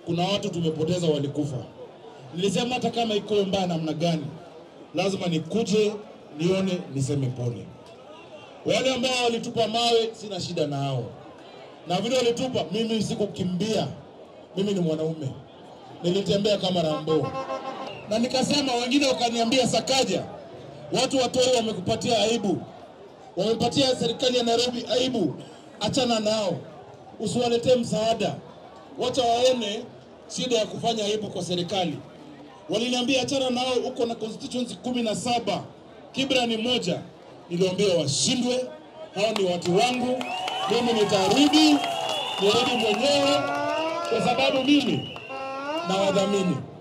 kuna watu tumepoteza walikufa. Nilisema hata kama iko mbaya namna gani, lazima nikuje nione, niseme pole. Wale ambao walitupa mawe, sina shida nao, na vile walitupa, mimi sikukimbia. Mimi ni mwanaume, nilitembea kama Rambo na nikasema, wengine wakaniambia, Sakaja, watu watoi wamekupatia aibu, wamepatia serikali ya Nairobi aibu, achana nao, usiwaletee msaada, wacha waone shida ya kufanya aibu kwa serikali. Waliniambia achana nao, uko na constituency kumi na saba, Kibra ni moja. Niliwaambia washindwe, hao ni watu wangu, mimi nitarudi, nirudi mwenyewe kwa sababu mimi na wadhamini